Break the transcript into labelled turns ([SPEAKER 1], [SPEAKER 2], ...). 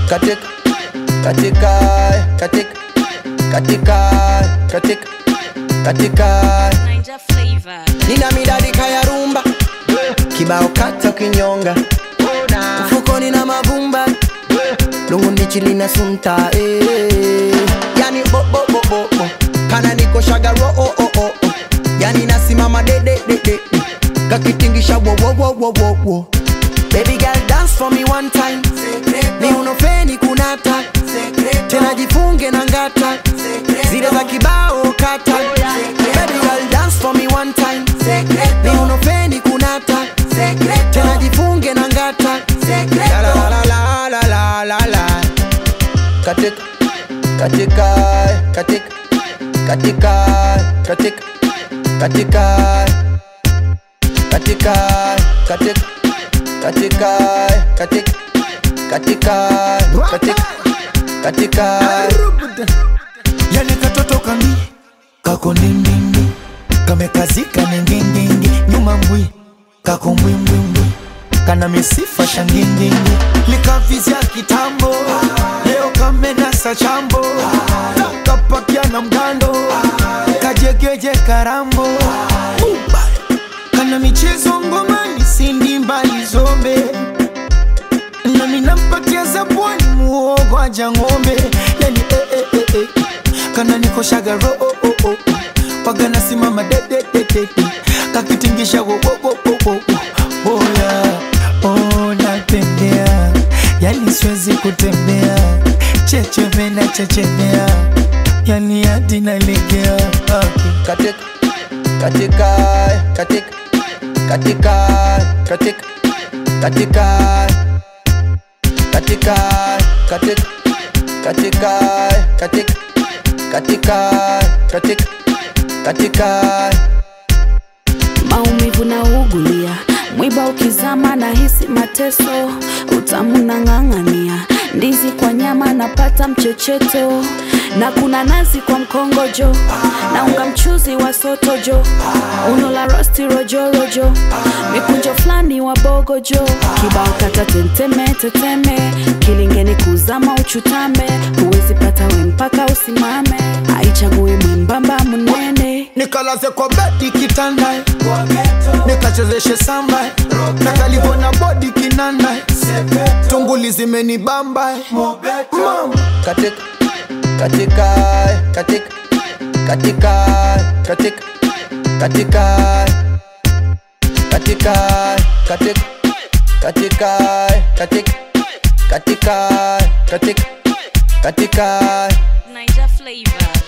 [SPEAKER 1] katika katika katika katika katika katika
[SPEAKER 2] Ninja flavor.
[SPEAKER 1] nina midadi kaya rumba kibao kata kinyonga mfukoni na mavumba lungu ndichi lina sunta eh. yani bo, bo, bo, bo, bo. kana niko shagaro oh, oh, oh, oh. yani nasimama de, de, de, de. kakitingisha wo, wo, wo, wo, wo, wo. baby girl dance for me one time ni unofeni kunata tena jifunge na ngata zile za kibao kata baby girl dance for me one time ni unofeni kunata tena jifunge na ngata la la la la la la la la katika katika katika katika katika katika katika katika katika katika katika katika katika
[SPEAKER 3] yani katoto kami kako ndindindi kamekazika ningindingi nyuma mbwi kako mbwimbwimbwi kana misifa shangindingi likavizya kitambo leo kamenasa chambo kapakia na mgando kajegeje karambo Uba. kana michezo ngomani sindi mbali zombe nami nampatia zabwani muogo aja ng'ombe yani eh, eh, eh, eh. kana nikoshaga ro oh, oh, oh. waga nasimama dedededede kakitingisha wo, wo, wo, wo, wo, wo. oya oh, natembea yani siwezi kutembea checheme na chechemea yani hadi nalegea okay.
[SPEAKER 1] katika katika katika katika katika katika katika katika katika katika katika katika katika
[SPEAKER 2] maumivu na ugulia mwiba ukizama na hisi mateso utamu na ng'ang'ania ndizi kwa nyama napata mchecheto na kuna nazi kwa mkongojo na unga mchuzi wa sotojo uno la rosti rojorojo mikunjo fulani wa bogojo kibao kata tenteme teteme kilingeni kuzama uchutame huwezi pata we mpaka usimame aichagui mwembamba mnene
[SPEAKER 3] nikalaze kwa bedi kitanda nikachezeshe samba na kalivona bodi kinanda tunguli zimenibamba mama
[SPEAKER 1] katika katika katika katika katika katika katika katika katika katika katika katika katika
[SPEAKER 2] Ninja flavor.